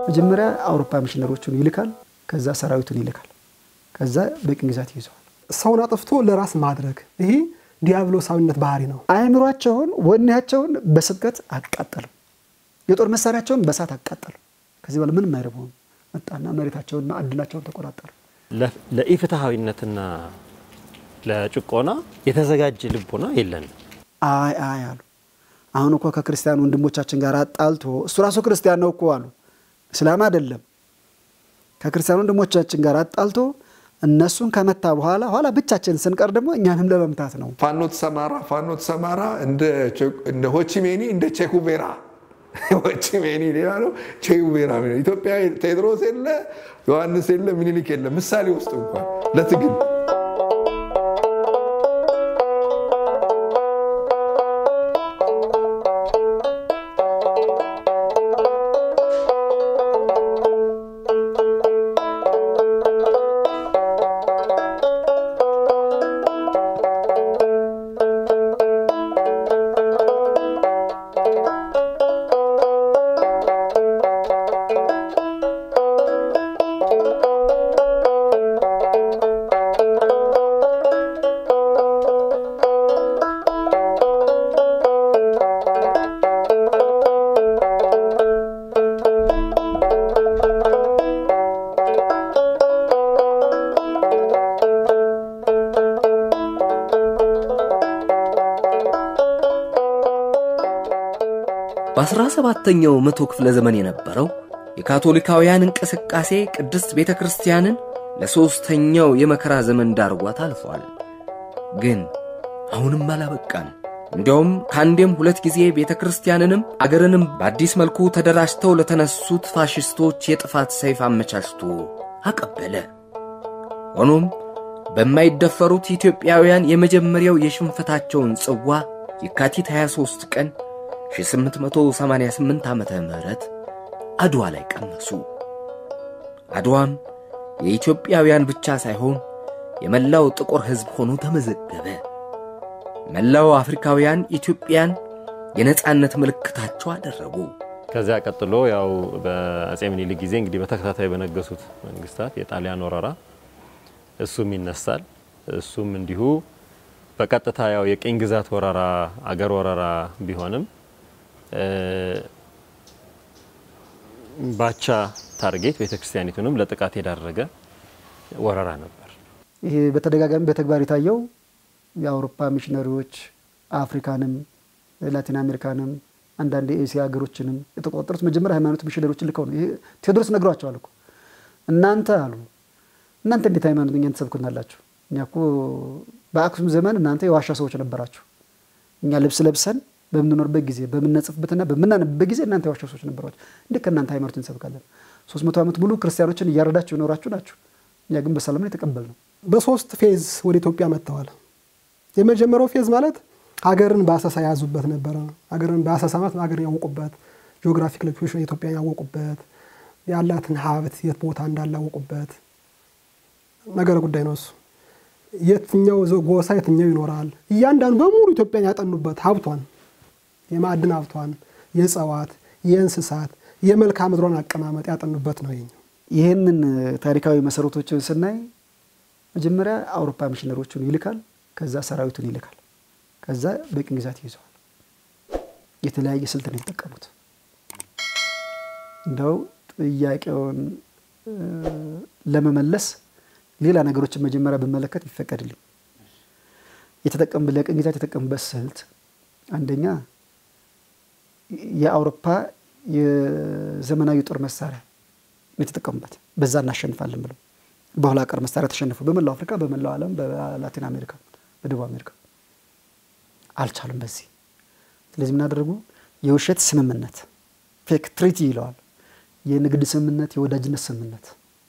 መጀመሪያ አውሮፓ ሚሽነሮቹን ይልካል። ከዛ ሰራዊቱን ይልካል። ከዛ በቅኝ ግዛት ይይዘዋል። ሰውን አጥፍቶ ለራስ ማድረግ ይሄ ዲያብሎሳዊነት ባህሪ ነው። አእምሯቸውን፣ ወኔያቸውን በስብከት አቃጠሉ። የጦር መሳሪያቸውን በሳት አቃጠሉ። ከዚህ በኋላ ምንም አይረቡም። መጣና መሬታቸውን ማዕድናቸውን ተቆጣጠሩ። ለኢፍትሐዊነትና ለጭቆና የተዘጋጀ ልቦና የለንም። አይ አይ አሉ። አሁን እኮ ከክርስቲያን ወንድሞቻችን ጋር አጣልቶ እሱ ራሱ ክርስቲያን ነው እኮ አሉ። እስላም አይደለም። ከክርስቲያን ወንድሞቻችን ጋር አጣልቶ እነሱን ከመታ በኋላ ኋላ ብቻችን ስንቀር ደግሞ እኛንም ለመምታት ነው። ፋኖ ተሰማራ ፋኖ ተሰማራ እንደ ሆቺሜኒ እንደ ቼኩቬራ ሆቺሜኒ ሌላ ነው፣ ቼኩቬራ ኢትዮጵያ ቴዎድሮስ የለ ዮሐንስ የለ ምኒልክ የለ ምሳሌ ውስጥ እንኳን ለትግል በአስራ ሰባተኛው መቶ ክፍለ ዘመን የነበረው የካቶሊካውያን እንቅስቃሴ ቅድስት ቤተ ክርስቲያንን ለሦስተኛው የመከራ ዘመን ዳርጓት አልፏል። ግን አሁንም አላበቃም። እንዲያውም ከአንዴም ሁለት ጊዜ ቤተ ክርስቲያንንም አገርንም በአዲስ መልኩ ተደራጅተው ለተነሱት ፋሽስቶች የጥፋት ሰይፍ አመቻችቶ አቀበለ። ሆኖም በማይደፈሩት ኢትዮጵያውያን የመጀመሪያው የሽንፈታቸውን ጽዋ የካቲት 23 ቀን 1888 ዓመተ ምህረት አድዋ ላይ ቀመሱ። አድዋም የኢትዮጵያውያን ብቻ ሳይሆን የመላው ጥቁር ሕዝብ ሆኖ ተመዘገበ። መላው አፍሪካውያን ኢትዮጵያን የነጻነት ምልክታቸው አደረጉ። ከዚያ ቀጥሎ ያው በአጼ ምኒልክ ጊዜ እንግዲህ በተከታታይ በነገሱት መንግስታት የጣሊያን ወረራ እሱም ይነሳል። እሱም እንዲሁ በቀጥታ ያው የቅኝ ግዛት ወረራ አገር ወረራ ቢሆንም ባቻ ታርጌት ቤተክርስቲያኒቱንም ለጥቃት የዳረገ ወረራ ነበር። ይሄ በተደጋጋሚ በተግባር የታየው የአውሮፓ ሚሽነሪዎች አፍሪካንም ላቲን አሜሪካንም አንዳንድ የኤስያ ሀገሮችንም የተቆጣጠሩት መጀመሪያ ሃይማኖት ሚሽነሪዎችን ልከው ነው። ይሄ ቴዎድሮስ ነግሯቸዋል እኮ እናንተ አሉ እናንተ እንዴት ሃይማኖት እኛን ትሰብኩናላችሁ? እኛ እኮ በአክሱም ዘመን እናንተ የዋሻ ሰዎች ነበራችሁ። እኛ ልብስ ለብሰን በምንኖርበት ጊዜ በምንጽፍበትና በምናነብበት ጊዜ እናንተ የዋሻ ሰዎች ነበሯችሁ። እንዴት ከእናንተ ሃይማኖት እንሰብካለን? ሶስት መቶ ዓመት ሙሉ ክርስቲያኖችን እያረዳችሁ የኖራችሁ ናችሁ። እኛ ግን በሰላም ነው የተቀበልነው። በሶስት ፌዝ ወደ ኢትዮጵያ መጥተዋል። የመጀመሪያው ፌዝ ማለት ሀገርን በአሰሳ የያዙበት ነበረ። ሀገርን በአሰሳ ማለት ሀገርን ያወቁበት፣ ጂኦግራፊክ ሎኬሽን ኢትዮጵያን ያወቁበት፣ ያላትን ሀብት የት ቦታ እንዳላወቁበት ነገረ ጉዳይ ነው እሱ። የትኛው ጎሳ የትኛው ይኖራል፣ እያንዳንዱ በሙሉ ኢትዮጵያን ያጠኑበት ሀብቷን፣ የማዕድን ሀብቷን፣ የእጽዋት፣ የእንስሳት፣ የመልክዓ ምድሯን አቀማመጥ ያጠኑበት ነው ይሄኛው። ይህንን ታሪካዊ መሰረቶችን ስናይ መጀመሪያ አውሮፓ ሚሽነሮቹን ይልካል። ከዛ ሰራዊቱን ይልካል። ከዛ በቅኝ ግዛት ይይዘዋል። የተለያየ ስልት ነው የተጠቀሙት። እንደው ጥያቄውን ለመመለስ ሌላ ነገሮችን መጀመሪያ ብመለከት ይፈቀድልኝ። የተጠቀሙበት ለቅኝ ግዛት የተጠቀሙበት ስልት አንደኛ የአውሮፓ የዘመናዊ ጦር መሳሪያ የተጠቀሙበት በዛ እናሸንፋለን ብለው በኋላ ቀር መሳሪያ ተሸነፉ። በመላው አፍሪካ፣ በመላው ዓለም፣ በላቲን አሜሪካ፣ በደቡብ አሜሪካ አልቻሉም በዚህ። ስለዚህ ምን አደረጉ? የውሸት ስምምነት ፌክ ትሪቲ ይለዋል። የንግድ ስምምነት፣ የወዳጅነት ስምምነት።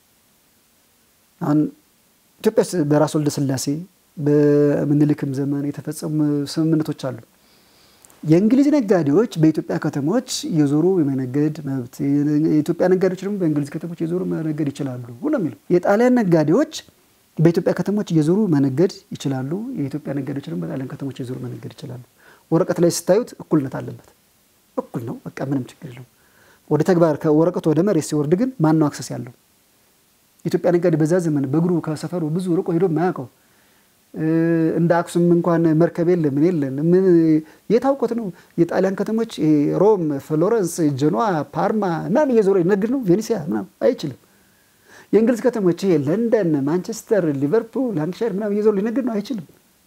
አሁን ኢትዮጵያ ውስጥ በራስ ወልደ ስላሴ በምኒልክም ዘመን የተፈጸሙ ስምምነቶች አሉ። የእንግሊዝ ነጋዴዎች በኢትዮጵያ ከተሞች የዞሩ የመነገድ መብት፣ የኢትዮጵያ ነጋዴዎች ደግሞ በእንግሊዝ ከተሞች የዞሩ መነገድ ይችላሉ ነው የሚለው። የጣሊያን ነጋዴዎች በኢትዮጵያ ከተሞች እየዞሩ መነገድ ይችላሉ። የኢትዮጵያ ነጋዴዎች ደግሞ በጣሊያን ከተሞች እየዞሩ መነገድ ይችላሉ። ወረቀት ላይ ስታዩት እኩልነት አለበት። እኩል ነው፣ በቃ ምንም ችግር የለውም። ወደ ተግባር ከወረቀቱ ወደ መሬት ሲወርድ ግን ማን ነው አክሰስ ያለው? ኢትዮጵያ ነጋዴ በዛ ዘመን በእግሩ ከሰፈሩ ብዙ ርቆ ሄዶ የማያውቀው እንደ አክሱም እንኳን መርከብ የለ ምን የለን ምን የታውቆት ነው። የጣሊያን ከተሞች ሮም፣ ፍሎረንስ፣ ጀኖዋ፣ ፓርማ ምናምን እየዞረ ይነግድ ነው። ቬኒሲያ ምናምን አይችልም። የእንግሊዝ ከተሞች ይሄ ለንደን፣ ማንቸስተር፣ ሊቨርፑል፣ ላንክሻየር ምናምን እየዞሩ ሊነግድ ነው አይችልም።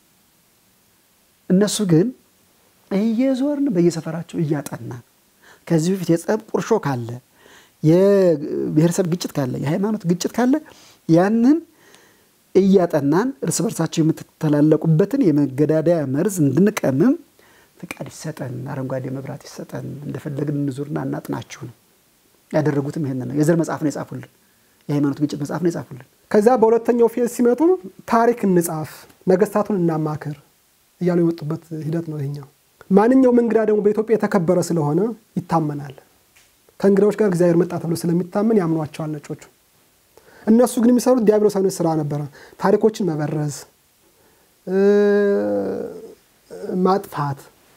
እነሱ ግን እየዞርን በየሰፈራቸው እያጠናን ከዚህ በፊት የጸብ ቁርሾ ካለ የብሔረሰብ ግጭት ካለ የሃይማኖት ግጭት ካለ ያንን እያጠናን እርስ በርሳቸው የምትተላለቁበትን የመገዳደያ መርዝ እንድንቀምም ፍቃድ ይሰጠን፣ አረንጓዴ መብራት ይሰጠን፣ እንደፈለግን እንዙርና እናጥናችሁ ነው ያደረጉትም። ይሄን ነው የዘር መጽሐፍ ነው የጻፉልን፣ የሃይማኖት ግጭት መጽሐፍ ነው የጻፉልን። ከዚያ በሁለተኛው ፌዝ ሲመጡ ታሪክ እንጻፍ፣ ነገስታቱን እናማክር እያሉ የመጡበት ሂደት ነው ይሄኛው። ማንኛውም እንግዳ ደግሞ በኢትዮጵያ የተከበረ ስለሆነ ይታመናል። ከእንግዳዎች ጋር እግዚአብሔር መጣ ተብሎ ስለሚታመን ያምኗቸዋል ነጮቹ። እነሱ ግን የሚሰሩት ዲያብሎሳዊ ስራ ነበረ። ታሪኮችን መበረዝ፣ ማጥፋት፣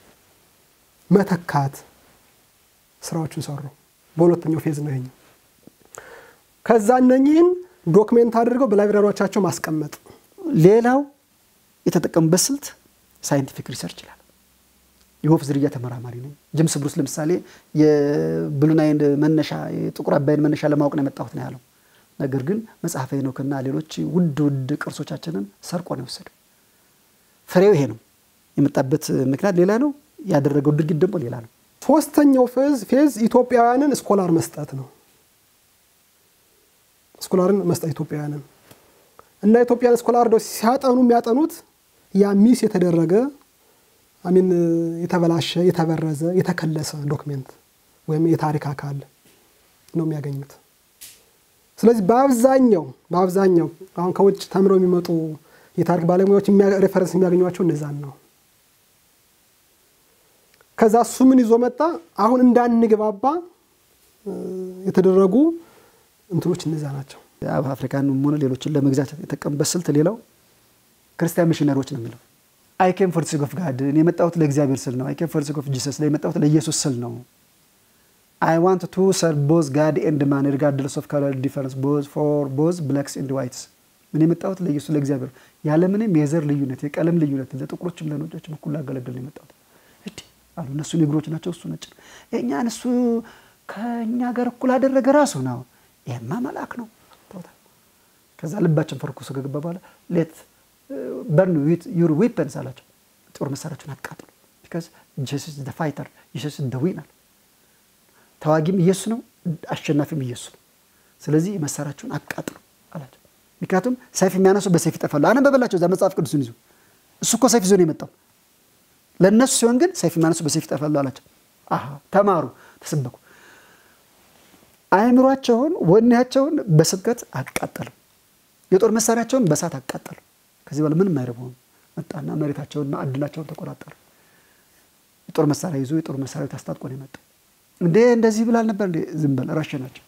መተካት ስራዎችን ሰሩ። በሁለተኛው ፌዝ ነው ይሄኛው። ከዛ እነኚህን ዶክሜንት አድርገው በላይብራሪዎቻቸው ማስቀመጥ። ሌላው የተጠቀሙበት ስልት ሳይንቲፊክ ሪሰርች ይላል። የወፍ ዝርያ ተመራማሪ ነኝ። ጀምስ ብሩስ ለምሳሌ የብሉ ናይል መነሻ የጥቁር አባይን መነሻ ለማወቅ ነው የመጣሁት ነው ያለው። ነገር ግን መጽሐፈ ሄኖክና ሌሎች ውድ ውድ ቅርሶቻችንን ሰርቆ ነው የወሰደው። ፍሬው ይሄ ነው። የመጣበት ምክንያት ሌላ ነው፣ ያደረገው ድርጊት ደግሞ ሌላ ነው። ሶስተኛው ፌዝ ፌዝ ኢትዮጵያውያንን ስኮላር መስጠት ነው። ስኮላርን መስጠት ኢትዮጵያውያንን እና ኢትዮጵያን ስኮላር ደ ሲያጠኑ የሚያጠኑት ያ ሚስ የተደረገ አሚን የተበላሸ የተበረዘ የተከለሰ ዶክሜንት ወይም የታሪክ አካል ነው የሚያገኙት። ስለዚህ በአብዛኛው በአብዛኛው አሁን ከውጭ ተምረው የሚመጡ የታሪክ ባለሙያዎች ሬፈረንስ የሚያገኟቸው እነዛን ነው። ከዛ እሱ ምን ይዞ መጣ? አሁን እንዳንግባባ የተደረጉ እንትኖች እነዛ ናቸው። አፍሪካን ሆነ ሌሎችን ለመግዛት የተጠቀሙበት ስልት ሌላው ክርስቲያን ሚሽነሪዎች ነው የሚለው አይ ኬም ፎር ሲክ ኦፍ ጋድ እኔ የመጣሁት ለእግዚአብሔር ስል ነው። አይ ኬም ፎር ሲክ ኦፍ ጂሰስ ላይ የመጣሁት ለኢየሱስ ስል ነው። አይ ዋንት ቱ ሰርቭ ቦዝ ጋድ ኤንድ ማን ሪጋርድለስ ኦፍ ከለር ዲፈረንስ ቦዝ ፎር ቦዝ ብላክስ ኤንድ ዋይትስ። እኔ የመጣሁት ለኢየሱስ ለእግዚአብሔር ያለምንም የዘር ልዩነት የቀለም ልዩነት ለጥቁሮችም ለነጮችም እኩል ላገለግል ነው የመጣሁት እንዲህ አሉ። እነሱ ኔግሮች ናቸው፣ እሱ ነጭ ነው። የእኛን እሱ ከእኛ ጋር እኩል አደረገ ራሱ ነው። ይሄማ መልአክ ነው። ከዛ ልባችን ፈርኩሶ ከገባ በኋላ ሌት በርን ዩር ዊፐንስ አላቸው። ጦር መሳሪያዎችን አቃጥሉ። ቢካዝ ጀሱስ ደ ፋይተር ኢየሱስ ደ ዊነር። ተዋጊም ኢየሱስ ነው፣ አሸናፊም ኢየሱስ ነው። ስለዚህ መሳሪያቸውን አቃጥሉ አላቸው። ምክንያቱም ሰይፍ የሚያነሱ በሰይፍ ይጠፋሉ። አነበበላቸው እዛ መጽሐፍ ቅዱስን ይዞ እሱ እኮ ሰይፍ ይዞ ነው የመጣው። ለእነሱ ሲሆን ግን ሰይፍ የሚያነሱ በሰይፍ ይጠፋሉ አላቸው። አሃ ተማሩ፣ ተሰበኩ። አእምሯቸውን ወኔያቸውን በስብከት አቃጠሉ። የጦር መሳሪያቸውን በእሳት አቃጠሉ። ከዚህ በኋላ ምንም አይረባውም። መጣና መሬታቸውን ማዕድናቸውን ተቆጣጠሩ። የጦር መሳሪያ ይዞ የጦር መሳሪያ ታስታጥቆ ነው የመጣው። እንዴ እንደዚህ ብላል ነበር እንዴ? ዝም በል ረሸናቸው።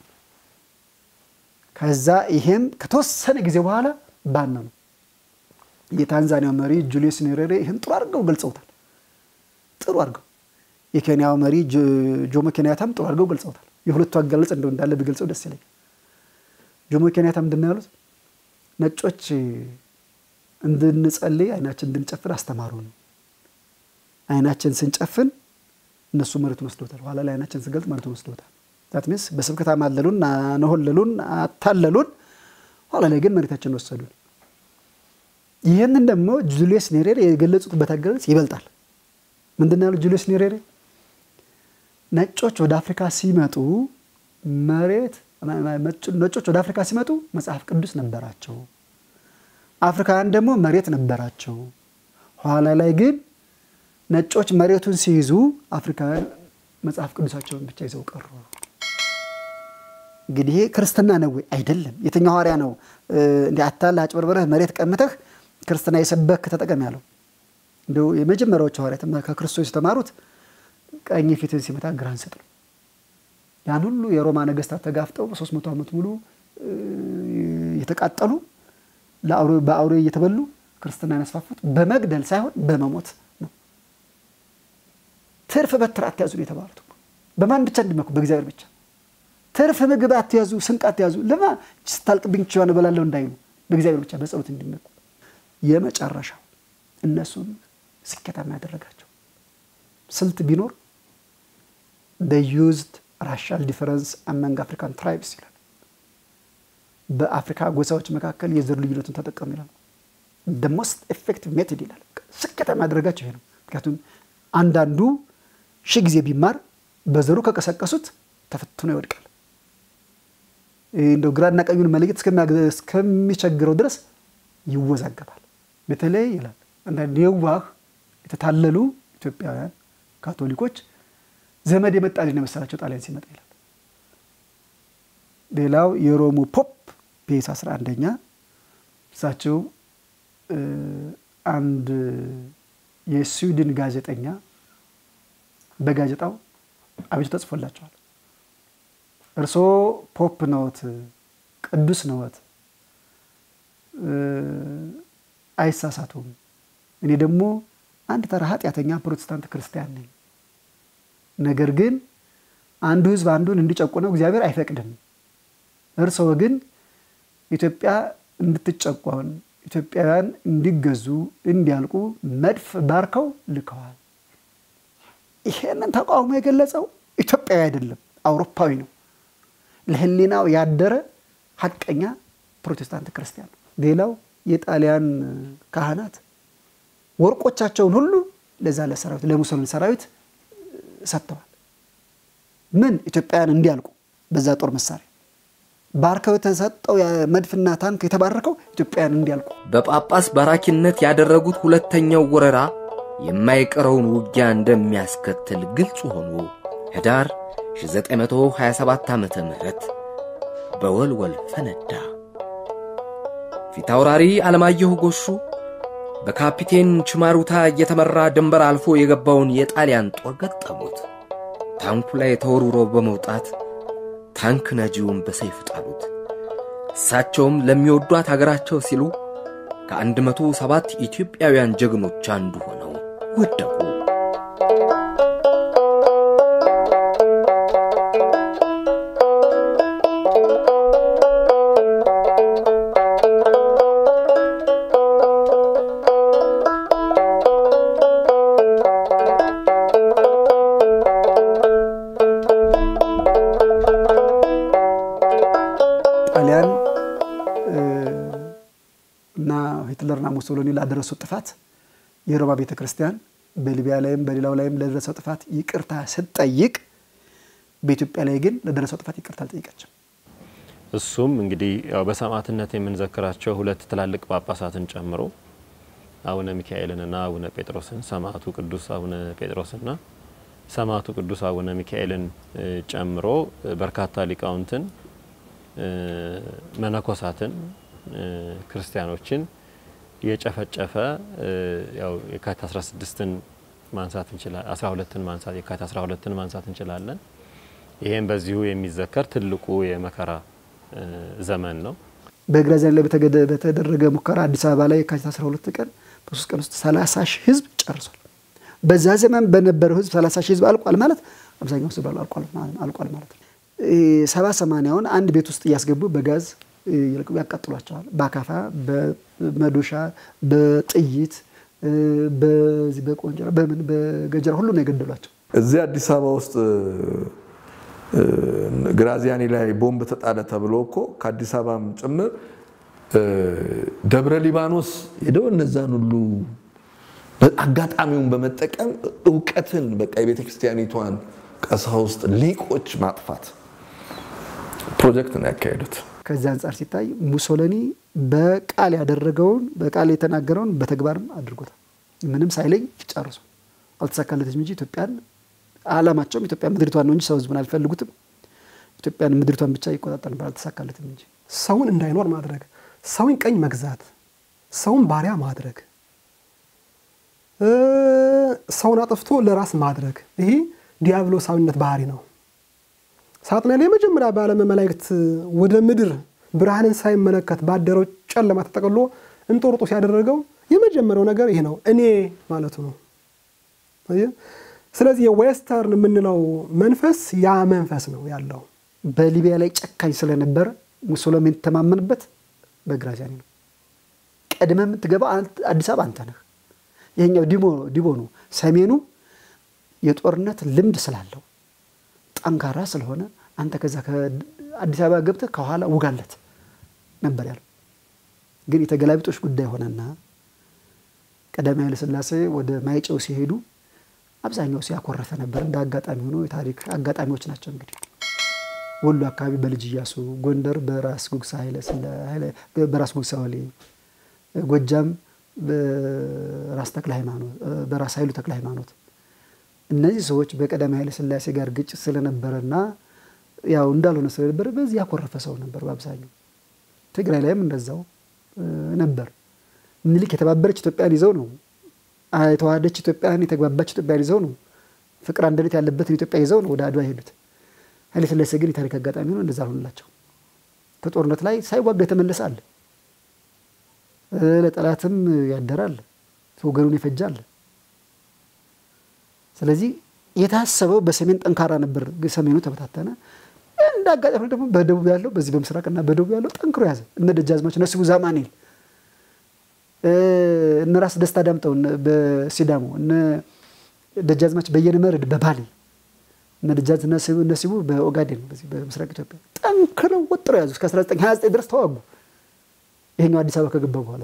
ከዛ ይሄም ከተወሰነ ጊዜ በኋላ ባና ነው። የታንዛኒያው መሪ ጁሊየስ ኔሬሬ ይህን ጥሩ አድርገው ገልጸውታል። ጥሩ አድርገው የኬንያው መሪ ጆሞ ኬንያታም ጥሩ አድርገው ገልጸውታል። የሁለቱ አገላለጽ እንደው እንዳለ ቢገልጸው ደስ ይለኝ። ጆሞ ኬንያታ ምንድን ነው ያሉት? ነጮች እንድንጸልይ አይናችን እንድንጨፍን አስተማሩ ነው። አይናችን ስንጨፍን እነሱ መሬቱን ወስደውታል። ኋላ ላይ አይናችን ስንገልጥ መሬቱን ወስደውታል። ዛት ሚንስ በስብከት አማለሉን፣ አነሆለሉን፣ አታለሉን። ኋላ ላይ ግን መሬታችን ወሰዱን። ይህንን ደግሞ ጁሊየስ ኔሬሬ የገለጹበት አገላለጽ ይበልጣል። ምንድን ነው ያሉት ጁሊየስ ኔሬሬ? ነጮች ወደ አፍሪካ ሲመጡ መሬት ነጮች ወደ አፍሪካ ሲመጡ መጽሐፍ ቅዱስ ነበራቸው። አፍሪካውያን ደግሞ መሬት ነበራቸው። ኋላ ላይ ግን ነጮች መሬቱን ሲይዙ አፍሪካውያን መጽሐፍ ቅዱሳቸውን ብቻ ይዘው ቀሩ። እንግዲህ ይሄ ክርስትና ነው ወይ? አይደለም። የትኛው ሐዋርያ ነው እንዲህ አታለህ አጭበርበረህ መሬት ቀምተህ ክርስትና የሰበክ ተጠቀም ያለው? እንደው የመጀመሪያዎቹ ሐዋርያት ከክርስቶስ የተማሩት ቀኝ ፊትን ሲመታ ግራህን ስጥ ነው። ያን ሁሉ የሮማ ነገስታት ተጋፍጠው በሶስት መቶ ዓመት ሙሉ የተቃጠሉ በአውሬ እየተበሉ ክርስትናን ያስፋፉት በመግደል ሳይሆን በመሞት ነው። ትርፍ በትር አትያዙ ነው የተባሉት። በማን ብቻ እንዲመኩ? በእግዚአብሔር ብቻ። ትርፍ ምግብ አትያዙ፣ ስንቅ አትያዙ። ለማ ስታልቅብኝ ችዋን እበላለሁ እንዳይሉ በእግዚአብሔር ብቻ በጸሎት እንዲመኩ። የመጨረሻው እነሱን ስኬታማ ያደረጋቸው ስልት ቢኖር ዩዝድ ራሻል ዲፈረንስ አመንግ አፍሪካን ትራይብስ ይላል። በአፍሪካ ጎሳዎች መካከል የዘር ልዩነቱን ተጠቀሙ ይላል። ሞስት ኤፌክቲቭ ሜቶድ ይላል። ስኬታማ ያደረጋቸው ይሄ ነው። ምክንያቱም አንዳንዱ ሺህ ጊዜ ቢማር በዘሩ ከቀሰቀሱት ተፈትኖ ይወድቃል። እንደው ግራና ቀኙን መለየት እስከሚቸግረው ድረስ ይወዛገባል። በተለይ ይላል አንዳንድ የዋህ የተታለሉ ኢትዮጵያውያን ካቶሊኮች ዘመድ የመጣልኝ መሰላቸው ጣሊያን ሲመጣ ይላል። ሌላው የሮሙ ፖፕ ፒየስ 11ኛ እሳቸው አንድ የስዊድን ጋዜጠኛ በጋዜጣው አቤቱ ተጽፎላቸዋል። እርስዎ ፖፕ ነዎት፣ ቅዱስ ነዎት፣ አይሳሳቱም። እኔ ደግሞ አንድ ተራ ኃጢአተኛ ፕሮቴስታንት ክርስቲያን ነኝ። ነገር ግን አንዱ ሕዝብ አንዱን እንዲጨቁነው እግዚአብሔር አይፈቅድም። እርስዎ ግን ኢትዮጵያ እንድትጨቆን ኢትዮጵያውያን እንዲገዙ እንዲያልቁ መድፍ ባርከው ልከዋል። ይሄንን ተቃውሞ የገለጸው ኢትዮጵያዊ አይደለም፣ አውሮፓዊ ነው። ለሕሊናው ያደረ ሀቀኛ ፕሮቴስታንት ክርስቲያን ነው። ሌላው የጣሊያን ካህናት ወርቆቻቸውን ሁሉ ለዛ ለሰራዊት ለሙሶሊኒ ሰራዊት ሰጥተዋል። ምን ኢትዮጵያውያን እንዲያልቁ በዛ ጦር መሳሪያ ባርከው የተሰጠው መድፍና ታንክ የተባረከው ኢትዮጵያውያን እንዲያልቁ። በጳጳስ ባራኪነት ያደረጉት ሁለተኛው ወረራ የማይቀረውን ውጊያ እንደሚያስከትል ግልጽ ሆኖ ህዳር 1927 ዓ ም በወልወል ፈነዳ። ፊታውራሪ አለማየሁ ጎሹ በካፒቴን ችማሩታ እየተመራ ድንበር አልፎ የገባውን የጣሊያን ጦር ገጠሙት። ታንኩ ላይ ተወርውሮ በመውጣት ታንክ ነጂውን በሰይፍ ጣሉት። እሳቸውም ለሚወዷት አገራቸው ሲሉ ከአንድ መቶ ሰባት ኢትዮጵያውያን ጀግኖች አንዱ ሆነው ወደቁ። ጣሊያን እና ሂትለርና ሙሶሎኒ ላደረሱት ጥፋት የሮማ ቤተ ክርስቲያን በሊቢያ ላይም በሌላው ላይም ለደረሰው ጥፋት ይቅርታ ስትጠይቅ በኢትዮጵያ ላይ ግን ለደረሰው ጥፋት ይቅርታ አልጠይቀችም። እሱም እንግዲህ ያው በሰማዕትነት የምንዘክራቸው ሁለት ትላልቅ ጳጳሳትን ጨምሮ አቡነ ሚካኤልንና አቡነ ጴጥሮስን ሰማዕቱ ቅዱስ አቡነ ጴጥሮስና ሰማዕቱ ቅዱስ አቡነ ሚካኤልን ጨምሮ በርካታ ሊቃውንትን መነኮሳትን ክርስቲያኖችን የጨፈጨፈ ያው የካቲት 16ን ማንሳት እንችላለን 12ን ማንሳት የካቲት 12ን ማንሳት እንችላለን። ይሄም በዚሁ የሚዘከር ትልቁ የመከራ ዘመን ነው። በግራዚያን ላይ በተደረገ ሙከራ አዲስ አበባ ላይ የካቲት 12 ቀን በሶስት ቀን ውስጥ 30 ሺህ ህዝብ ጨርሷል። በዛ ዘመን በነበረው ህዝብ 30 ሺህ ህዝብ አልቋል ማለት አብዛኛው ህዝብ አልቋል ማለት ነው። ሰባ ሰማንያውን አንድ ቤት ውስጥ እያስገቡ በጋዝ ያቃጥሏቸዋል። በአካፋ፣ በመዶሻ፣ በጥይት፣ በዚህ በቆንጀራ፣ በምን በገጀራ ሁሉ ነው የገደሏቸው። እዚህ አዲስ አበባ ውስጥ ግራዚያኒ ላይ ቦምብ ተጣለ ተብሎ እኮ ከአዲስ አበባም ጭምር ደብረ ሊባኖስ ሄደው እነዛን ሁሉ አጋጣሚውን በመጠቀም እውቀትን በቃ የቤተ ክርስቲያኒቷን ቀሳውስት ሊቆች ማጥፋት ፕሮጀክት ነው ያካሄዱት። ከዚህ አንጻር ሲታይ ሙሶሎኒ በቃል ያደረገውን በቃል የተናገረውን በተግባርም አድርጎታል። ምንም ሳይለኝ ጨርሶ አልተሳካለትም እንጂ ኢትዮጵያን አላማቸውም ኢትዮጵያ ምድሪቷን ነው እንጂ ሰው ህዝቡን አልፈልጉትም። ኢትዮጵያን ምድሪቷን ብቻ ይቆጣጠር ነበር፣ አልተሳካለትም እንጂ ሰውን እንዳይኖር ማድረግ፣ ሰውን ቀኝ መግዛት፣ ሰውን ባሪያ ማድረግ፣ ሰውን አጥፍቶ ለራስ ማድረግ ይሄ ዲያብሎሳዊነት ባህሪ ነው። ሳጥናኤል የመጀመሪያ በዓለመ መላእክት ወደ ምድር ብርሃንን ሳይመለከት ባደረው ጨለማ ተጠቅሎ እንጦርጦስ ያደረገው የመጀመሪያው ነገር ይሄ ነው፣ እኔ ማለቱ ነው። ስለዚህ የዌስተርን የምንለው መንፈስ ያ መንፈስ ነው ያለው። በሊቢያ ላይ ጨካኝ ስለነበረ ሙሶሎሚ የተማመንበት በግራዚያኒ ነው። ቀድመህ የምትገባው አዲስ አበባ አንተ ነህ። ይሄኛው ዲሞ ዲቦ ነው። ሰሜኑ የጦርነት ልምድ ስላለው ጠንካራ ስለሆነ አንተ ከዛ ከአዲስ አበባ ገብተህ ከኋላ ውጋለት ነበር ያለው። ግን የተገላቢጦሽ ጉዳይ ሆነና ቀዳማዊ ኃይለ ሥላሴ ወደ ማይጨው ሲሄዱ አብዛኛው ሲያኮረፈ ነበር። እንደ አጋጣሚ ሆኖ የታሪክ አጋጣሚዎች ናቸው። እንግዲህ ወሎ አካባቢ በልጅ እያሱ፣ ጎንደር በራስ ጉግሳ በራስ ጉግሳ ወሌ፣ ጎጃም በራስ ተክለ ሃይማኖት በራስ ኃይሉ ተክለ ሃይማኖት እነዚህ ሰዎች በቀዳማዊ ኃይለ ሥላሴ ጋር ግጭት ስለነበረና ያው እንዳልሆነ ስለነበረ በዚህ ያኮረፈ ሰው ነበር በአብዛኛው። ትግራይ ላይም እንደዛው ነበር። ምኒልክ የተባበረች ኢትዮጵያን ይዘው ነው የተዋሃደች ኢትዮጵያን የተግባባች ኢትዮጵያን ይዘው ነው ፍቅር አንድነት ያለበትን ኢትዮጵያ ይዘው ነው ወደ አድዋ የሄዱት። ኃይለ ሥላሴ ግን የታሪክ አጋጣሚ ነው እንደዛ አልሆንላቸው። ከጦርነት ላይ ሳይዋጋ የተመለሰ አለ፣ ለጠላትም ያደራል፣ ወገኑን ይፈጃል። ስለዚህ የታሰበው በሰሜን ጠንካራ ነበር፣ ሰሜኑ ተበታተነ። እንደ አጋጣሚ ደግሞ በደቡብ ያለው በዚህ በምስራቅና በደቡብ ያለው ጠንክሮ ያዘ። እነ ደጃዝማች ነሲቡ ዛማኔል እነ ራስ ደስታ ዳምጠው በሲዳሞ እነ ደጃዝማች በየነ መርድ በባሌ እነ ደጃዝ ነሲቡ በኦጋዴን በዚህ በምስራቅ ኢትዮጵያ ጠንክረው ወጥረው ያዙ። እስከ 1929 ድረስ ተዋጉ። ይሄኛው አዲስ አበባ ከገባ በኋላ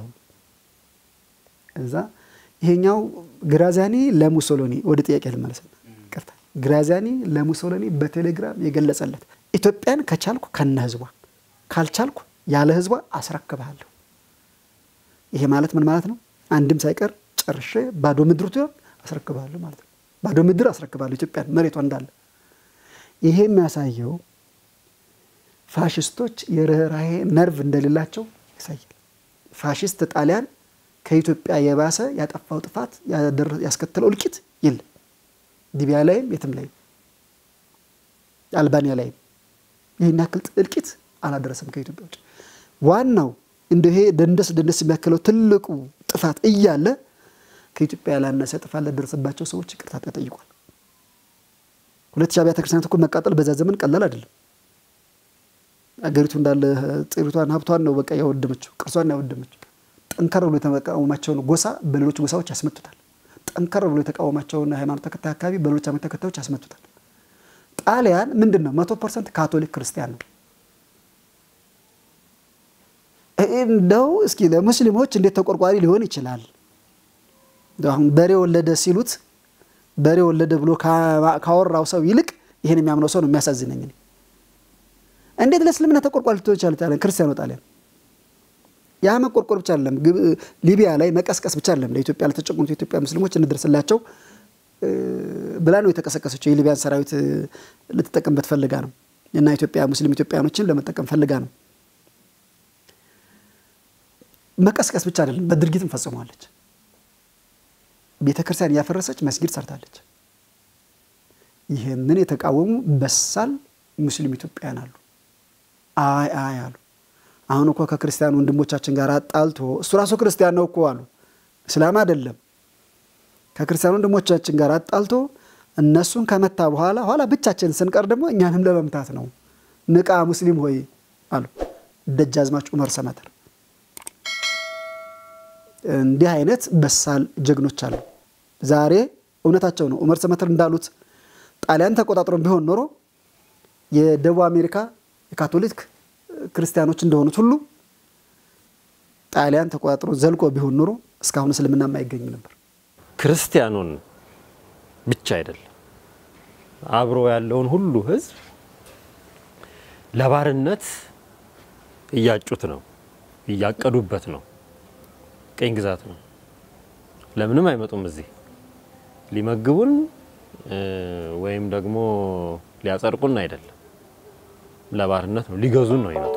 እዛ ይሄኛው ግራዚያኒ ለሙሶሎኒ ወደ ጥያቄ ልመለስና ቅርታ ግራዚያኒ ለሙሶሎኒ በቴሌግራም የገለጸለት ኢትዮጵያን ከቻልኩ ከነ ህዝቧ ካልቻልኩ ያለ ህዝቧ አስረክብሃለሁ። ይሄ ማለት ምን ማለት ነው? አንድም ሳይቀር ጨርሼ ባዶ ምድር ትሆን አስረክብሃለሁ ማለት ነው። ባዶ ምድር አስረክብሃለሁ ኢትዮጵያን መሬቷ እንዳለ። ይሄ የሚያሳየው ፋሽስቶች የርኅራሄ ነርቭ እንደሌላቸው ያሳያል። ፋሽስት ጣሊያን ከኢትዮጵያ የባሰ ያጠፋው ጥፋት ያስከተለው እልቂት የለም። ሊቢያ ላይም የትም ላይም አልባኒያ ላይም ይህን ያክል እልቂት አላደረሰም ከኢትዮጵያ ውጭ። ዋናው እንደ ይሄ ደንደስ ደንደስ የሚያክለው ትልቁ ጥፋት እያለ ከኢትዮጵያ ያላነሰ ጥፋት ለደረሰባቸው ሰዎች ይቅርታ ተጠይቋል። ሁለት ሺህ አብያተ ክርስቲያናት እኮ መቃጠል በዛ ዘመን ቀላል አይደለም። አገሪቱ እንዳለ ጥሪቷን ሀብቷን ነው በቃ ያወደመችው፣ ቅርሷን ያወደመችው። ጠንከር ብሎ የተቃወማቸውን ጎሳ በሌሎች ጎሳዎች ያስመቱታል። ጠንከር ብሎ የተቃወማቸውን ሃይማኖት ተከታይ አካባቢ በሌሎች ሃይማኖት ተከታዮች ያስመቱታል። ጣሊያን ምንድን ነው? መቶ ፐርሰንት ካቶሊክ ክርስቲያን ነው። እንደው እስኪ ለሙስሊሞች እንዴት ተቆርቋሪ ሊሆን ይችላል? አሁን በሬ ወለደ ሲሉት በሬ ወለደ ብሎ ካወራው ሰው ይልቅ ይህን የሚያምነው ሰው ነው የሚያሳዝነኝ። እንዴት ለእስልምና ተቆርቋሪ ልትሆን ይችላል? ጣሊያን ክርስቲያኑ ጣሊያን ያ መቆርቆር ብቻ አይደለም፣ ሊቢያ ላይ መቀስቀስ ብቻ አይደለም። ለኢትዮጵያ ለተጨቆኑት የኢትዮጵያ ሙስሊሞች እንድረስላቸው ብላ ነው የተቀሰቀሰችው። የሊቢያን ሰራዊት ልትጠቀምበት ፈልጋ ነው እና ኢትዮጵያ ሙስሊም ኢትዮጵያኖችን ለመጠቀም ፈልጋ ነው። መቀስቀስ ብቻ አይደለም፣ በድርጊትም ፈጽሟለች። ቤተ ክርስቲያን እያፈረሰች መስጊድ ሰርታለች። ይህንን የተቃወሙ በሳል ሙስሊም ኢትዮጵያውያን አሉ። አይ አይ አሉ። አሁን እኮ ከክርስቲያን ወንድሞቻችን ጋር አጣልቶ እሱ ራሱ ክርስቲያን ነው እኮ አሉ። እስላም አይደለም። ከክርስቲያን ወንድሞቻችን ጋር አጣልቶ እነሱን ከመታ በኋላ ኋላ ብቻችን ስንቀር ደግሞ እኛንም ለመምታት ነው። ንቃ ሙስሊም ሆይ አሉ ደጃዝማች ዑመር ሰመተር። እንዲህ አይነት በሳል ጀግኖች አሉ። ዛሬ እውነታቸው ነው። ዑመር ሰመተር እንዳሉት ጣሊያን ተቆጣጥሮን ቢሆን ኖሮ የደቡብ አሜሪካ የካቶሊክ ክርስቲያኖች እንደሆኑት ሁሉ ጣሊያን ተቆጣጥሮ ዘልቆ ቢሆን ኖሮ እስካሁን እስልምና አይገኝ ነበር። ክርስቲያኑን ብቻ አይደለም አብሮ ያለውን ሁሉ ሕዝብ ለባርነት እያጩት ነው፣ እያቀዱበት ነው። ቅኝ ግዛት ነው። ለምንም አይመጡም እዚህ ሊመግቡን ወይም ደግሞ ሊያጸድቁን አይደለም። ለባርነት ነው፣ ሊገዙን ነው ይመጡት።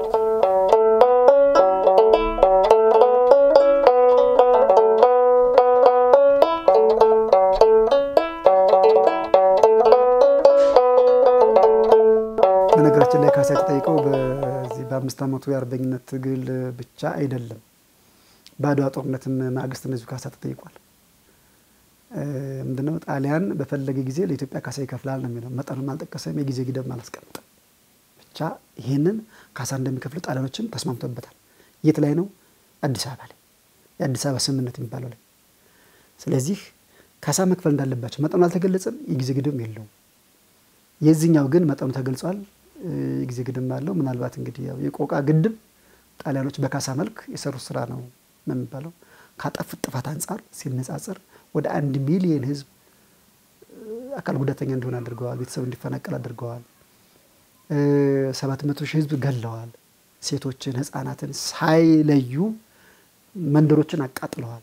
በነገራችን ላይ ካሳ የተጠይቀው በዚህ በአምስት ዓመቱ የአርበኝነት ትግል ብቻ አይደለም። በአድዋ ጦርነትም ማግስት እንደዚሁ ካሳ ተጠይቋል። ምንድነው ጣሊያን በፈለገ ጊዜ ለኢትዮጵያ ካሳ ይከፍላል ነው የሚለው። መጠኑም አልጠቀሰም፣ የጊዜ ገደብም አላስቀምጥም። ብቻ ብቻ ይህንን ካሳ እንደሚከፍሉ ጣሊያኖችም ተስማምቶበታል። የት ላይ ነው? አዲስ አበባ ላይ የአዲስ አበባ ስምምነት የሚባለው ላይ። ስለዚህ ካሳ መክፈል እንዳለባቸው መጠኑ አልተገለጸም፣ የጊዜ ግድም የለውም። የዚህኛው ግን መጠኑ ተገልጿል፣ የጊዜ ግድም አለው። ምናልባት እንግዲህ ያው የቆቃ ግድብ ጣሊያኖች በካሳ መልክ የሰሩት ስራ ነው ነው የሚባለው። ካጠፉት ጥፋት አንጻር ሲነጻጸር ወደ አንድ ሚሊየን ህዝብ አካል ጉዳተኛ እንዲሆን አድርገዋል። ቤተሰብ እንዲፈናቀል አድርገዋል። ሰባት መቶ ሺህ ህዝብ ገለዋል። ሴቶችን፣ ህፃናትን ሳይለዩ መንደሮችን አቃጥለዋል።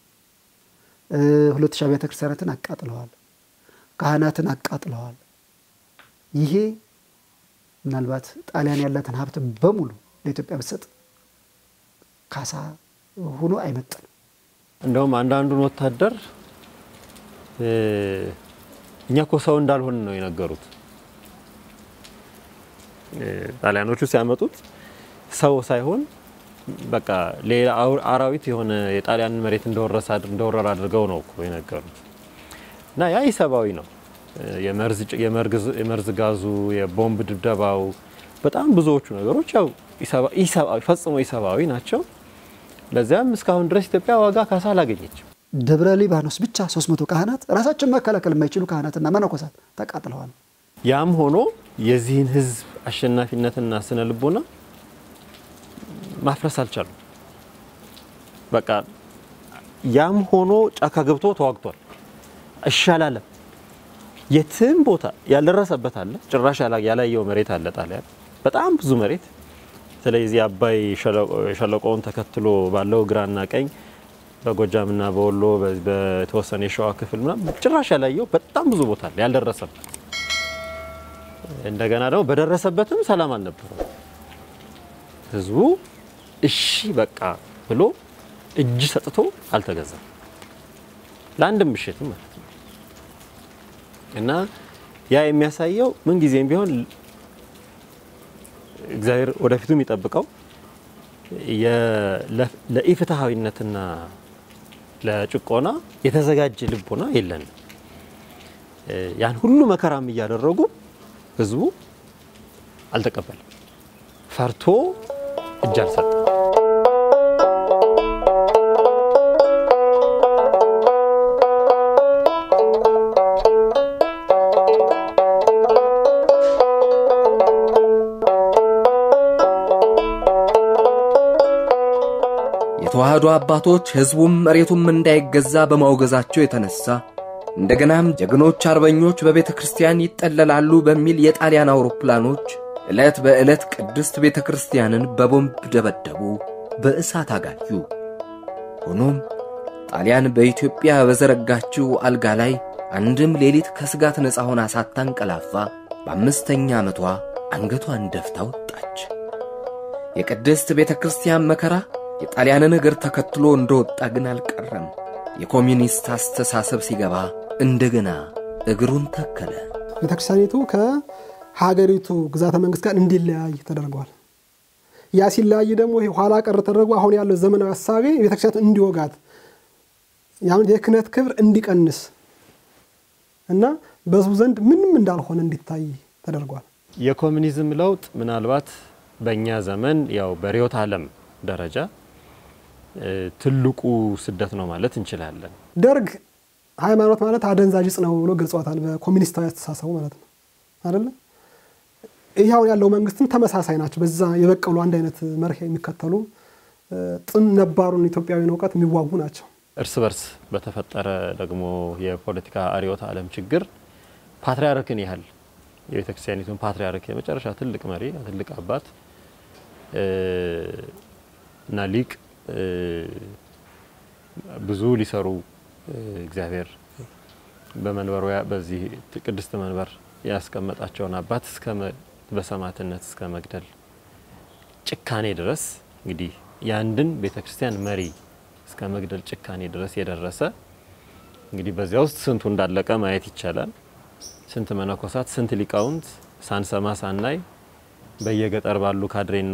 ሁለት ሺህ አብያተ ክርስቲያናትን አቃጥለዋል። ካህናትን አቃጥለዋል። ይሄ ምናልባት ጣሊያን ያላትን ሀብት በሙሉ ለኢትዮጵያ ብትሰጥ ካሳ ሆኖ አይመጥንም። እንደውም አንዳንዱን ወታደር እኛ እኮ ሰው እንዳልሆን ነው የነገሩት። ጣሊያኖቹ ሲያመጡት ሰው ሳይሆን በቃ ሌላ አራዊት የሆነ የጣሊያንን መሬት እንደወረረ አድርገው ነው እኮ የነገሩት። እና ያ ኢሰብአዊ ነው። የመርዝ ጋዙ፣ የቦምብ ድብደባው፣ በጣም ብዙዎቹ ነገሮች ያው ፈጽሞ ኢሰብአዊ ናቸው። ለዚያም እስካሁን ድረስ ኢትዮጵያ ዋጋ ካሳ አላገኘችም። ደብረ ሊባኖስ ብቻ 300 ካህናት ራሳቸውን መከላከል የማይችሉ ካህናትና መነኮሳት ተቃጥለዋል። ያም ሆኖ የዚህን ህዝብ አሸናፊነትና ስነ ልቦና ማፍረስ አልቻሉም። በቃ ያም ሆኖ ጫካ ገብቶ ተዋግቷል። እሺ አላለም። የትም ቦታ ያልደረሰበት አለ፣ ጭራሽ ያላየው መሬት አለ ጣሊያን በጣም ብዙ መሬት። ስለዚህ አባይ ሸለቆውን ተከትሎ ባለው ግራና ቀኝ በጎጃምና በወሎ በተወሰነ የሸዋ ክፍል ምናምን ጭራሽ ያላየው በጣም ብዙ ቦታ አለ ያልደረሰበት። እንደገና ደግሞ በደረሰበትም ሰላም አልነበረም። ህዝቡ እሺ በቃ ብሎ እጅ ሰጥቶ አልተገዛም ለአንድም ምሽትም ማለት ነው። እና ያ የሚያሳየው ምን ጊዜም ቢሆን እግዚአብሔር ወደፊቱ የሚጠብቀው ለኢፍትሐዊነትና ለጭቆና የተዘጋጀ ልቦና የለንም። ያን ሁሉ መከራም እያደረጉ ህዝቡ አልተቀበለም፣ ፈርቶ እጅ አልሰጠም። የተዋህዶ አባቶች ሕዝቡም መሬቱም እንዳይገዛ በማውገዛቸው የተነሳ እንደገናም ጀግኖች አርበኞች በቤተ ክርስቲያን ይጠለላሉ በሚል የጣሊያን አውሮፕላኖች ዕለት በዕለት ቅድስት ቤተ ክርስቲያንን በቦምብ ደበደቡ፣ በእሳት አጋዩ። ሆኖም ጣሊያን በኢትዮጵያ በዘረጋችው አልጋ ላይ አንድም ሌሊት ከስጋት ነፃ ሆና ሳታንቀላፋ በአምስተኛ ዓመቷ አንገቷን ደፍታ ወጣች። የቅድስት ቤተ ክርስቲያን መከራ የጣሊያንን እግር ተከትሎ እንደወጣ ግን አልቀረም። የኮሚኒስት አስተሳሰብ ሲገባ እንደገና እግሩን ተከለ። ቤተ ክርስቲያኒቱ ከሀገሪቱ ግዛተ መንግስት ጋር እንዲለያይ ተደርጓል። ያ ሲለያይ ደግሞ ይሄ ኋላ ቀር ተደርጎ አሁን ያለው ዘመናዊ ሀሳቤ ቤተ ክርስቲያኒቱ እንዲወጋት ያሁን የክህነት ክብር እንዲቀንስ እና በሕዝቡ ዘንድ ምንም እንዳልሆነ እንዲታይ ተደርጓል። የኮሚኒዝም ለውጥ ምናልባት በእኛ ዘመን ያው በርዕዮተ ዓለም ደረጃ ትልቁ ስደት ነው ማለት እንችላለን። ደርግ ሃይማኖት ማለት አደንዛዥ ዕፅ ነው ብሎ ገልጿታል። በኮሚኒስታዊ አስተሳሰቡ ማለት ነው አይደለ? ይህ አሁን ያለው መንግስትም ተመሳሳይ ናቸው። በዛ የበቀሉ አንድ አይነት መርህ የሚከተሉ ጥም ነባሩን ኢትዮጵያዊን እውቀት የሚዋጉ ናቸው። እርስ በርስ በተፈጠረ ደግሞ የፖለቲካ አርዮተ ዓለም ችግር ፓትርያርክን ያህል የቤተ ክርስቲያኒቱን ፓትርያርክ የመጨረሻ ትልቅ መሪ ትልቅ አባት እና ሊቅ ብዙ ሊሰሩ እግዚአብሔር በመንበሩ በዚህ ቅድስት መንበር ያስቀመጣቸውን አባት እስከ በሰማዕትነት እስከ መግደል ጭካኔ ድረስ እንግዲህ የአንድን ቤተ ክርስቲያን መሪ እስከ መግደል ጭካኔ ድረስ የደረሰ እንግዲህ በዚያ ውስጥ ስንቱ እንዳለቀ ማየት ይቻላል። ስንት መነኮሳት፣ ስንት ሊቃውንት ሳንሰማ ሳናይ በየገጠር ባሉ ካድሬና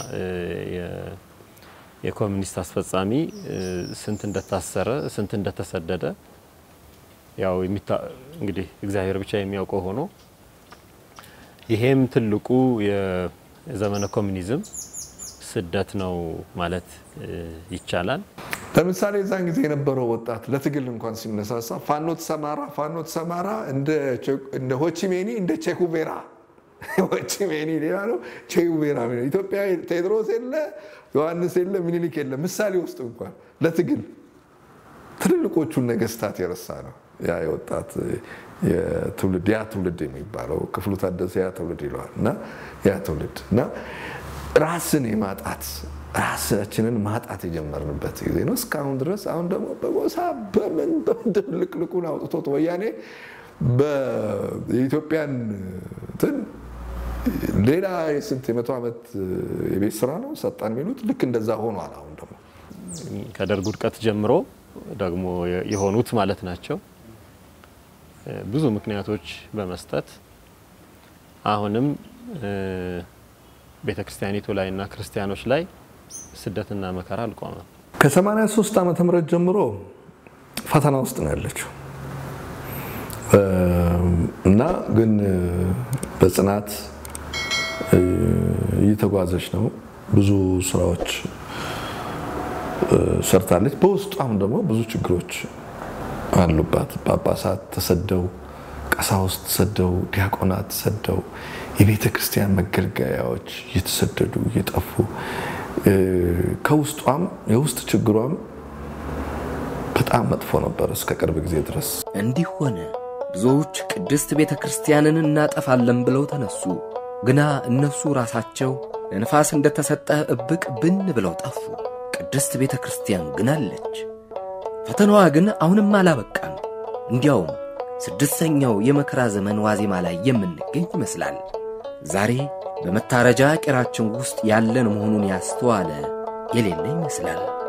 የኮሚኒስት አስፈጻሚ ስንት እንደታሰረ ስንት እንደተሰደደ ያው እንግዲህ እግዚአብሔር ብቻ የሚያውቀው ሆኖ ይሄም ትልቁ የዘመነ ኮሚኒዝም ስደት ነው ማለት ይቻላል። ለምሳሌ የዛን ጊዜ የነበረው ወጣት ለትግል እንኳን ሲነሳሳ ፋኖ ተሰማራ ፋኖ ተሰማራ እንደ ሆቺሜኒ እንደ ቼኩቬራ ሆቺሜኒ ሌላ ነው፣ ቼኩቬራ ኢትዮጵያ ቴዎድሮስ የለ ዮሐንስ የለ ምኒልክ የለ ምሳሌ ውስጥ እንኳን ለትግል ትልልቆቹን ነገስታት የረሳ ነው ያ የወጣት የትውልድ ያ ትውልድ የሚባለው ክፍሉ ታደሰ ያ ትውልድ ይለዋል እና ያ ትውልድ እና ራስን የማጣት ራሳችንን ማጣት የጀመርንበት ጊዜ ነው እስካሁን ድረስ። አሁን ደግሞ በጎሳ በምን በምን ድብልቅልቁን አውጥቶት ወያኔ የኢትዮጵያን እንትን ሌላ የስንት የመቶ ዓመት የቤት ስራ ነው ሰጣን የሚሉት ልክ እንደዛ ሆኗል። አሁን ደግሞ ከደርግ ውድቀት ጀምሮ ደግሞ የሆኑት ማለት ናቸው ብዙ ምክንያቶች በመስጠት አሁንም ቤተ ክርስቲያኒቱ ላይ እና ክርስቲያኖች ላይ ስደትና መከራ አልቆመም። ከ83 ዓመተ ምህረት ጀምሮ ፈተና ውስጥ ነው ያለችው እና ግን በጽናት እየተጓዘች ነው። ብዙ ስራዎች ሰርታለች። በውስጧም ደግሞ ብዙ ችግሮች አሉባት። ጳጳሳት ተሰደው፣ ቀሳውስት ተሰደው፣ ዲያቆናት ተሰደው፣ የቤተ ክርስቲያን መገልገያዎች እየተሰደዱ እየጠፉ ከውስጧም የውስጥ ችግሯም በጣም መጥፎ ነበር እስከ ቅርብ ጊዜ ድረስ። እንዲህ ሆነ። ብዙዎች ቅድስት ቤተ ክርስቲያንን እናጠፋለን ብለው ተነሱ። ግና እነሱ ራሳቸው ለንፋስ እንደተሰጠ እብቅ ብን ብለው ጠፉ። ቅድስት ቤተ ክርስቲያን ግን አለች። ፈተናዋ ግን አሁንም አላበቃም። እንዲያውም ስድስተኛው የመከራ ዘመን ዋዜማ ላይ የምንገኝ ይመስላል። ዛሬ በመታረጃ ቄራችን ውስጥ ያለን መሆኑን ያስተዋለ የሌለ ይመስላል።